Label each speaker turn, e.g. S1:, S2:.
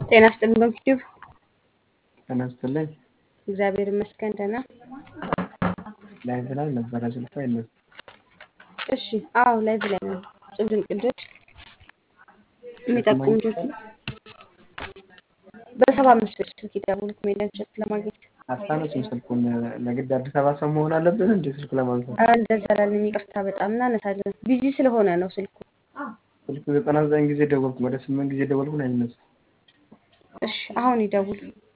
S1: ጤና ይስጥልኝ በዩቲዩብ
S2: ጤና ይስጥልኝ።
S1: እግዚአብሔር ይመስገን ደህና።
S2: ላይቭ ላይ ነበረ ስልኩ አይነሳም።
S1: እሺ አዎ ላይቭ ላይ ነው። እጹብ ድንቅ ልጆች የሚጠቁሙ ልጆች በሰባ አምስት ብር ስልክ ይደውሉ ኮሜዲያን እሸቱ ለማግኘት።
S2: አታነሱም ስልኩን። ለግድ አዲስ አበባ ሰው መሆን አለብን እንዴ ስልክ ለማንሳት?
S1: ኧረ እንደዛ ላለን ይቅርታ በጣም እናነሳለን። ቢዚ ስለሆነ ነው ስልኩ።
S2: ስልኩ ዘጠና ዘጠኝ ጊዜ ደወልኩ፣ ወደ ስምንት ጊዜ ደወልኩ አይነሳም።
S1: እሺ አሁን ይደውሉ።